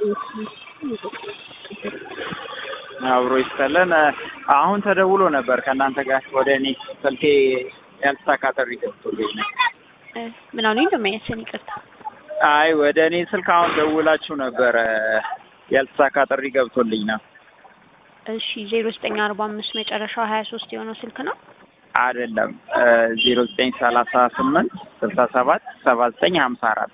አብሮ ይስጠለን። አሁን ተደውሎ ነበር ከእናንተ ጋር ወደ እኔ ስልኬ ያልተሳካ ጥሪ ገብቶልኝ ነው። እ ምን አሉኝ? እንደማያችን ይቅርታ። አይ ወደ እኔ ስልክ አሁን ደውላችሁ ነበረ ያልተሳካ ጥሪ ገብቶልኝ ነው። እሺ ዜሮ ዘጠኝ አርባ አምስት መጨረሻው ሀያ ሶስት የሆነው ስልክ ነው። አይደለም ዜሮ ዘጠኝ ሰላሳ ስምንት ስልሳ ሰባት ሰባ ዘጠኝ ሀምሳ አራት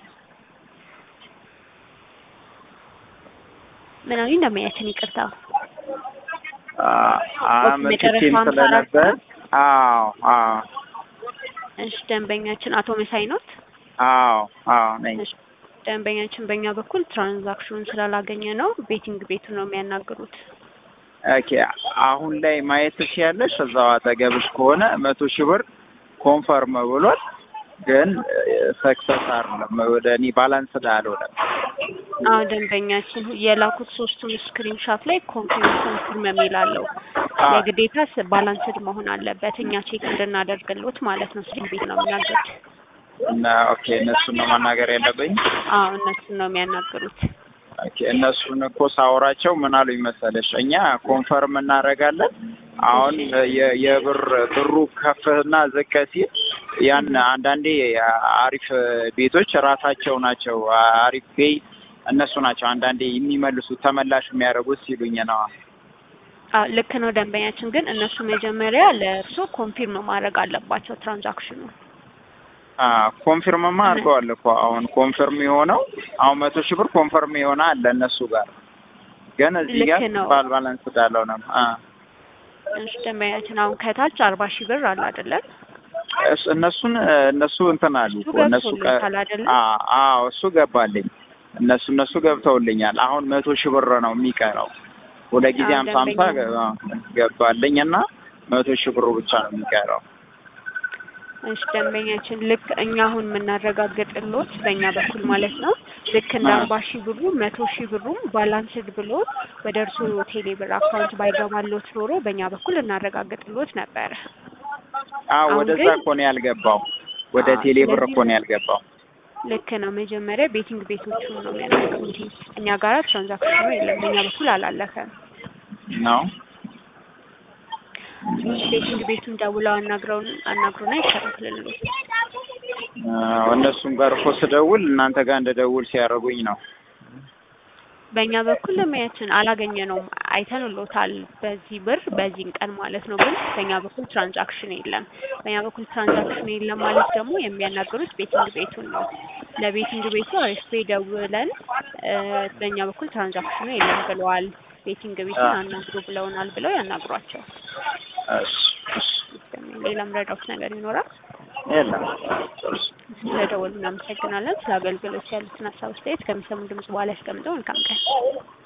ምን አሉኝ? እንደማያችን ይቅርታ። አመልክቼም መጨረሻው ሀምሳ አራት ስለነበር ነው? አዎ አዎ እሺ ደንበኛችን አቶ መሳይ ኖት? አዎ አዎ ነኝ። እሺ ደንበኛችን በእኛ በኩል ትራንዛክሽኑን ስላላገኘ ነው ቤቲንግ ቤቱን ነው የሚያናግሩት። ኦኬ አሁን ላይ ማየት ትችያለሽ። እዛው አጠገብሽ ከሆነ መቶ ሺህ ብር ኮንፈርም ብሏል፣ ግን ሰክሰስ አይደለም። ወደ እኔ ባላንስ አልሆነም። አዎ ደንበኛችን የላኩት ሶስቱም ስክሪን ሻት ላይ ኮንፊርም ኮንፊርም የሚል አለው። አ- የግዴታ ስ- ባላንስድ መሆን አለበት እኛ ቼክ እንድናደርግሎት ማለት ነው። ስክሪን ቤት ነው የሚናገሩት። እና ኦኬ እነሱን ነው ማናገር ያለብኝ። አዎ እነሱን ነው የሚያናግሩት። ኦኬ እነሱን እኮ ሳወራቸው ምን አሉኝ መሰለሽ፣ እኛ ኮንፈርም እናደርጋለን። አሁን የ- የብር ብሩ ከፍና ዝቅ ሲል ያን አንዳንዴ አሪፍ ቤቶች ራሳቸው ናቸው አሪፍ ቤይ እነሱ ናቸው አንዳንዴ የሚመልሱት ተመላሽ የሚያደርጉት ሲሉኝ ነው። አዎ ልክ ነው ደንበኛችን፣ ግን እነሱ መጀመሪያ ለእርሶ ኮንፊርም ማድረግ አለባቸው ትራንዛክሽኑ። ኮንፊርምማ አድርገዋል እኮ አሁን ኮንፊርም የሆነው አሁን መቶ ሺህ ብር ኮንፈርም የሆነ አለ እነሱ ጋር ግን እዚህ ልክ ጋር ነው። ባል ባላንስ እንዳለው ነው። አ እሺ ደንበኛችን አሁን ከታች አርባ ሺህ ብር አለ አይደለም? እስ- እነሱን እነሱ እንትን አሉ እሱ እኮ እነሱ ቀ- ገብቶልዎታል አይደለም? አ- አዎ እሱ ገባልኝ። እነሱ እነሱ ገብተውልኛል። አሁን መቶ ሺህ ብር ነው የሚቀረው። ሁለት ጊዜ አዎ፣ ሀምሳ ሀምሳ ደንበኛ ገ- ገባልኝ እና መቶ ሺህ ብሩ ብቻ ነው የሚቀረው። እሺ ደንበኛችን ልክ እኛ አሁን የምናረጋግጥሎት በእኛ በኩል ማለት ነው ልክ እንደ አዎ። አርባ ሺህ ብሩ መቶ ሺህ ብሩም ባላንስድ ብሎ ወደ እርሱ ቴሌ ብር አካውንት ባይገባሎት ኖሮ በእኛ በኩል እናረጋግጥሎት ነበረ። አዎ አሁን ወደዛ ግን- እኮ ነው ያልገባው። ወደ አዎ፣ ቴሌ ብር ስለዚህ እኮ ነው ያልገባው። ልክ ነው። መጀመሪያ ቤቲንግ ቤቶቹን ነው የሚያናግሩት። እኛ ጋራ ትራንዛክሽኑ የለም፣ በእኛ በኩል አላለፈም። ነው ቤቲንግ ቤቱን ደውለው አናግረውን አናግሩና ይከታተልልን። አዎ፣ እነሱም ጋር እኮ ስደውል እናንተ ጋር እንደደውል ሲያደርጉኝ ነው። በእኛ በኩል ለማያችን አላገኘነውም። አይተንሎታል በዚህ ብር በዚህን ቀን ማለት ነው። ግን በእኛ በኩል ትራንዛክሽን የለም። በእኛ በኩል ትራንዛክሽን የለም ማለት ደግሞ የሚያናግሩት ቤቲንግ ቤቱን ነው። ለቤቲንግ ቤቱ አሪፍ ደውለን እ በእኛ በኩል ትራንዛክሽኑ የለም ብለዋል፣ ቤቲንግ ቤቱን አዎ። አናግሩ ብለውናል ብለው ያናግሯቸው። እሺ እሺ ሌላም ረዳት ነገር ይኖራል። የለም ስለደወሉ እናመሰግናለን። ስለ አገልግሎት ያሉትን ሀሳብ አስተያየት ከሚሰሙ ድምጽ በኋላ ያስቀምጠው። መልካም ቀን።